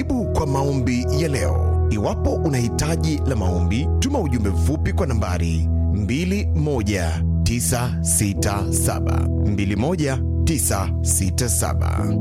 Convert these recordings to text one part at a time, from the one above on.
Karibu kwa maombi ya leo. Iwapo una hitaji la maombi, tuma ujumbe mfupi kwa nambari 21967 21967.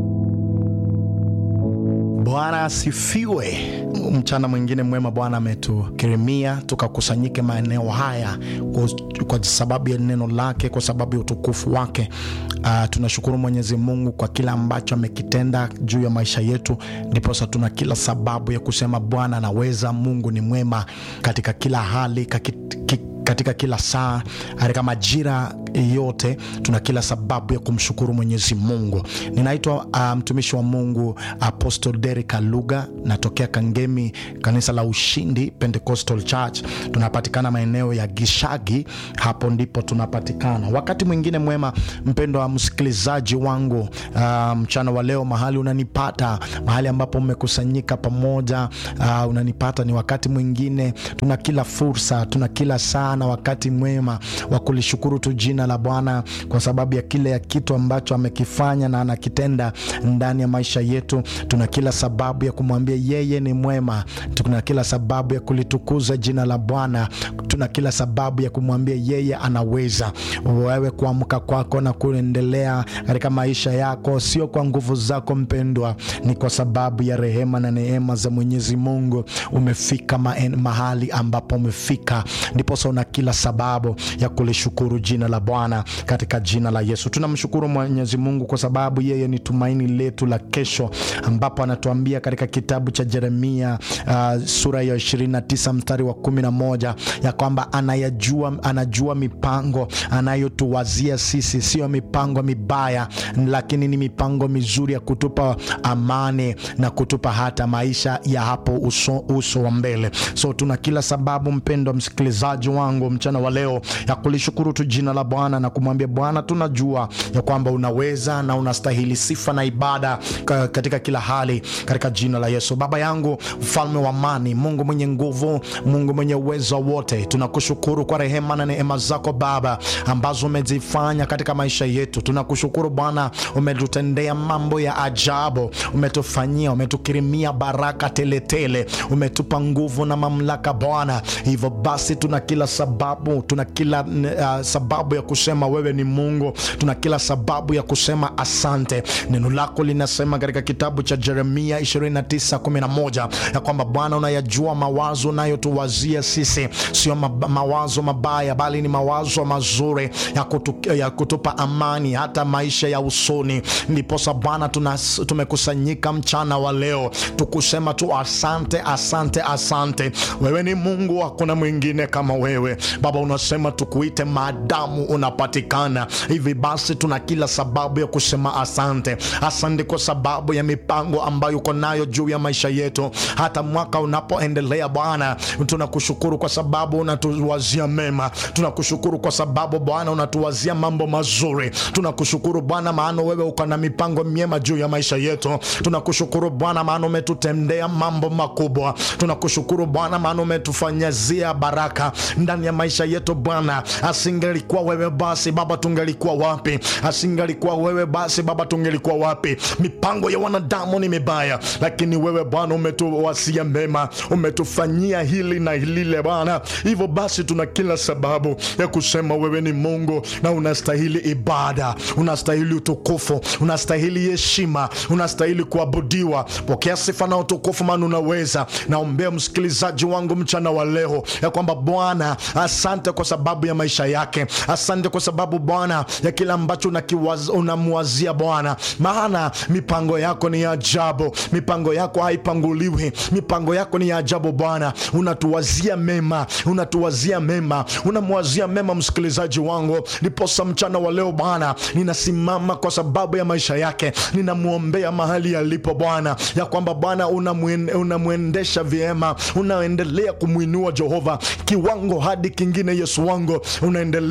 Bwana asifiwe. Mchana mwingine mwema Bwana ametukirimia tukakusanyike maeneo haya kwa, kwa sababu ya neno lake, kwa sababu ya utukufu wake. Uh, tunashukuru Mwenyezi Mungu kwa kila ambacho amekitenda juu ya maisha yetu, ndiposa tuna kila sababu ya kusema Bwana anaweza. Mungu ni mwema katika kila hali kaki, katika kila saa, katika majira yote, tuna kila sababu ya kumshukuru Mwenyezi Mungu. Ninaitwa mtumishi um, wa Mungu Apostle Derek Aluga, natokea Kangemi, kanisa la Ushindi Pentecostal Church. Tunapatikana maeneo ya Gishagi, hapo ndipo tunapatikana. Wakati mwingine mwema, mpendo wa msikilizaji wangu, uh, mchana wa leo, mahali unanipata, mahali ambapo mmekusanyika pamoja, uh, unanipata ni wakati mwingine, tuna kila fursa, tuna kila saa na wakati mwema wa kulishukuru tu jina la Bwana kwa sababu ya kile ya kitu ambacho amekifanya na anakitenda ndani ya maisha yetu. Tuna kila sababu ya kumwambia yeye ni mwema. Tuna kila sababu ya kulitukuza jina la Bwana. Tuna kila sababu ya kumwambia yeye anaweza. Wewe kuamka kwako na kuendelea katika maisha yako sio kwa nguvu zako mpendwa, ni kwa sababu ya rehema na neema za Mwenyezi Mungu. Umefika mahali ambapo umefika, ndiposa una kila sababu ya kulishukuru jina la Bwana katika jina la Yesu. Tunamshukuru Mwenyezi Mungu kwa sababu yeye ni tumaini letu la kesho, ambapo anatuambia katika kitabu cha Yeremia uh, sura ya 29 mstari wa 11 ya kwamba anayajua, anajua mipango anayotuwazia sisi, sio mipango mibaya, lakini ni mipango mizuri ya kutupa amani na kutupa hata maisha ya hapo uso, uso wa mbele. So tuna kila sababu mpendwa msikilizaji wangu mchana wa leo ya kulishukuru tu jina la Bwana na kumwambia Bwana, tunajua ya kwamba unaweza na unastahili sifa na ibada katika kila hali, katika jina la Yesu. Baba yangu, mfalme wa amani, Mungu mwenye nguvu, Mungu mwenye uwezo wote, tunakushukuru kwa rehema na neema zako Baba ambazo umezifanya katika maisha yetu. Tunakushukuru Bwana, umetutendea mambo ya ajabu, umetufanyia, umetukirimia baraka teletele, umetupa nguvu na mamlaka Bwana. Hivyo basi tuna kila sababu, tuna kila uh, sababu ya kusema wewe ni Mungu. Tuna kila sababu ya kusema asante. Neno lako linasema katika kitabu cha Yeremia 29:11 ya kwamba Bwana, unayajua mawazo unayotuwazia sisi, sio mawazo mabaya, bali ni mawazo mazuri ya, kutu, ya kutupa amani hata maisha ya usoni. Ndiposa Bwana tumekusanyika mchana wa leo tukusema tu asante, asante, asante. Wewe ni Mungu, hakuna mwingine kama wewe Baba. Unasema tukuite maadamu unapatikana. Hivi basi tuna kila sababu ya kusema asante. Asante kwa sababu ya mipango ambayo uko nayo juu ya maisha yetu, hata mwaka unapoendelea Bwana, tunakushukuru kwa sababu unatuwazia mema. Tunakushukuru kwa sababu Bwana unatuwazia mambo mazuri. Tunakushukuru Bwana maana wewe uko na mipango myema juu ya maisha yetu. Tunakushukuru Bwana maana umetutendea mambo makubwa. Tunakushukuru Bwana maana umetufanyazia baraka ndani ya maisha yetu Bwana. Asingelikuwa wewe basi Baba, tungelikuwa wapi? Asingelikuwa wewe basi Baba, tungelikuwa wapi? Mipango ya wanadamu ni mibaya, lakini wewe Bwana umetuwasia mema, umetufanyia hili na lile Bwana. Hivyo basi tuna kila sababu ya kusema wewe ni Mungu na unastahili ibada, unastahili utukufu, unastahili heshima, unastahili kuabudiwa. Pokea sifa na utukufu, maana unaweza. Naombea msikilizaji wangu mchana wa leo ya kwamba Bwana, asante kwa sababu ya maisha yake. Asante kwa sababu Bwana ya kila ambacho unamwazia Bwana, maana mipango yako ni ajabu, mipango yako haipanguliwi, mipango yako ni ajabu Bwana. Unatuwazia mema, unatuwazia mema, unamwazia mema msikilizaji wangu. Ndiposa mchana wa leo Bwana, ninasimama kwa sababu ya maisha yake, ninamwombea mahali yalipo Bwana, ya kwamba Bwana unamwendesha vyema, unaendelea kumwinua Jehova kiwango hadi kingine. Yesu wangu unaendelea kumwinua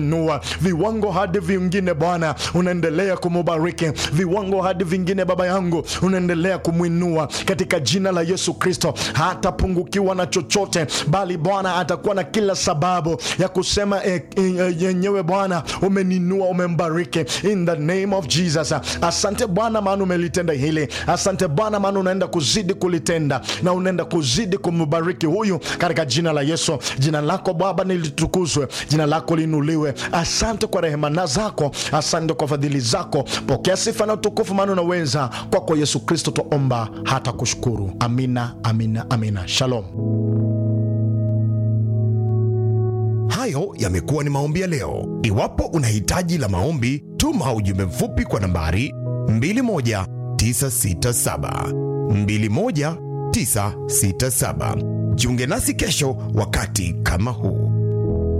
kumwinua viwango hadi vingine bwana unaendelea kumubariki viwango hadi vingine baba yangu unaendelea kumwinua katika jina la yesu kristo hatapungukiwa na chochote bali bwana atakuwa na kila sababu ya kusema e, e, yenyewe bwana umeninua umembariki in the name of jesus asante bwana maana umelitenda hili asante bwana maana unaenda kuzidi kulitenda na unaenda kuzidi kumbariki huyu katika jina la yesu jina lako baba nilitukuzwe jina lako linuliwe asante kwa rehemana zako asante kwa fadhili zako pokea sifa na utukufu maana unaweza kwako yesu kristo twaomba hata kushukuru amina amina amina shalom Hayo yamekuwa ni maombi ya leo. Iwapo una hitaji la maombi, tuma ujumbe mfupi kwa nambari 21967 21967. Jiunge nasi kesho wakati kama huu.